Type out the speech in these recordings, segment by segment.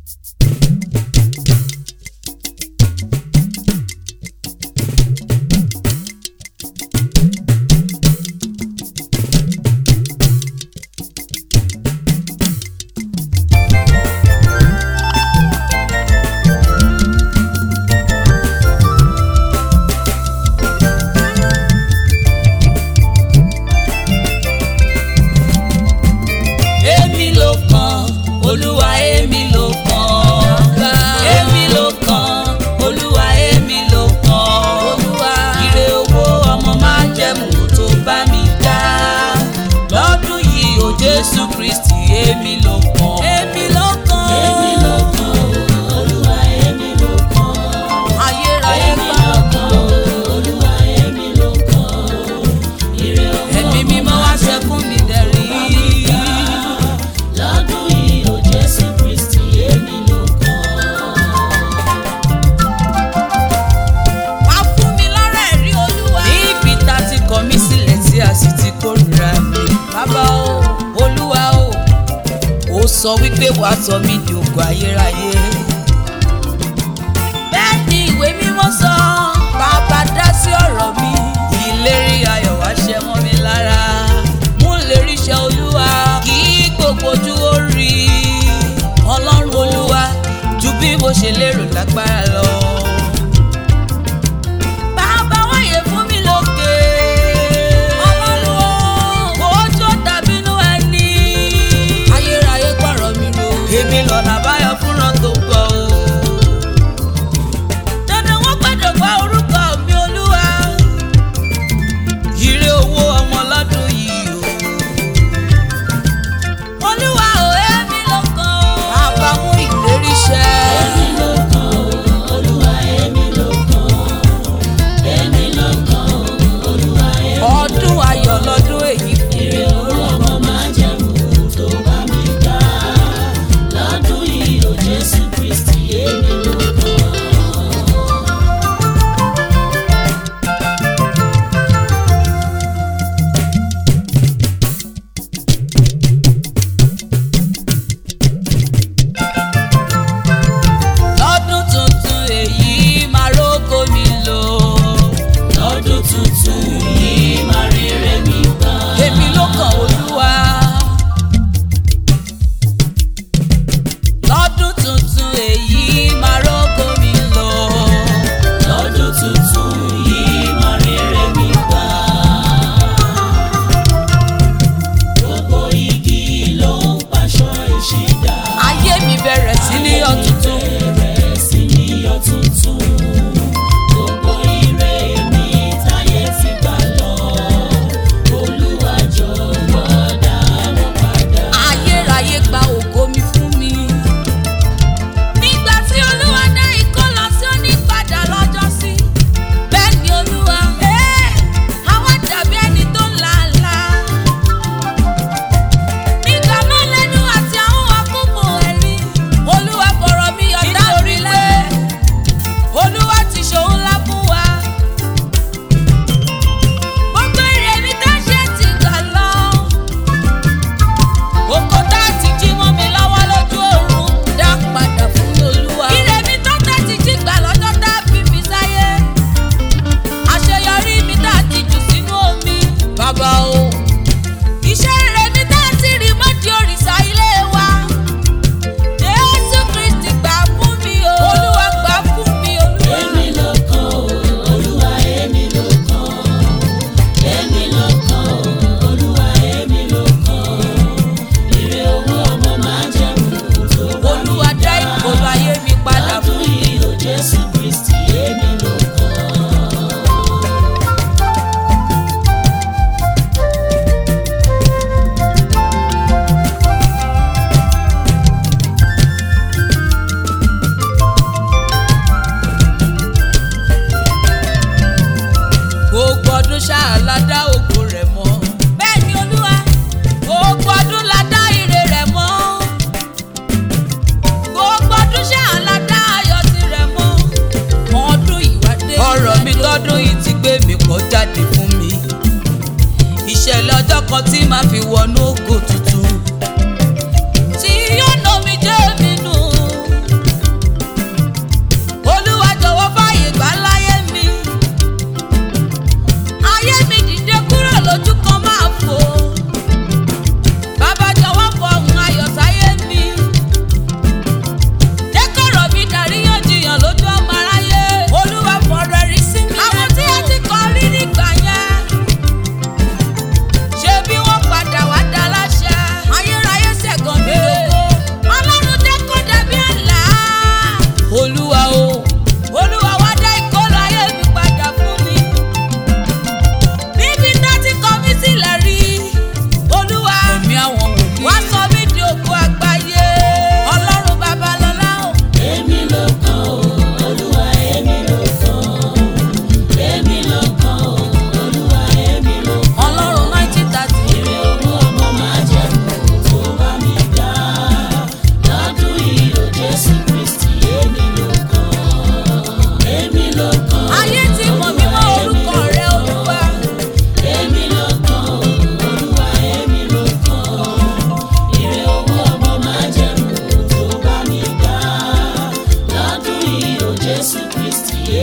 èmi ló kàn olúwa èmi ló kàn èmi ló kàn olúwa èmi ló kàn ire owó ọmọ máa jẹ̀mú tó bá mi dá lọ́dún yìí o jésù kristi èmi ló kàn èmi ló kàn èmi ló kàn olúwa èmi ló kàn ayérayé kàn olúwa èmi ló kàn ire owó ẹ̀mí mímọ́ wá ṣẹ́kún mi dẹ̀rí lọ́dún yìí o jésù kristi èmi ló kàn. wá fún mi lọ́rọ̀ ẹ̀rí olúwa. ní ibi tá a ti kọ̀ mí sílẹ̀ tí a sì ti kórìíra mi. bàbá o olúwa o ó sọ wípé wàá sọ mí di ògo ayérayé. bẹ́ẹ̀ ni ìwé mímọ́ sọ bàbá dá sí ọ̀rọ̀ mi. ìlérí ayọ̀ wá ṣẹ mọ́ mi lára. mú lérí iṣẹ́ olúwa kí gbogbo ojú ó rí i. ọlọ́run olúwa ju bí mo ṣe lérò lágbára lọ. Bàbá wáyé fún mi lókè. Ọlọ́run o, ojú tàbí inú ẹni. Ayérayé pààrọ̀ mi ro. Èmi lọ́nà àbáyọ fúnra tó gbọ́ o. Dandan wọ́n gbọ́dọ̀ gba orúkọ mi olúwa. Ire owó ọmọ lọ́dún yìí o. Olúwa ò èmi ló kàn. Bàbá mú ìlérí ṣẹ. Èmi ló kàn o, olúwa èmi ló kàn ọdún ayọ̀ lọ́dún èyí fún mi.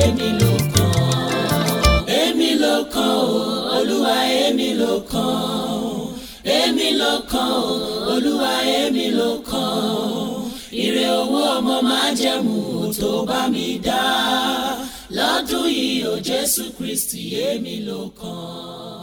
èmi ló kàn èmi ló kàn o olúwa èmi ló kàn èmi ló kàn o olúwa èmi ló kàn ire owó ọmọ máa jẹ̀mú tó bá mi dá lọ́dún yìí o jésù kristi èmi ló kàn.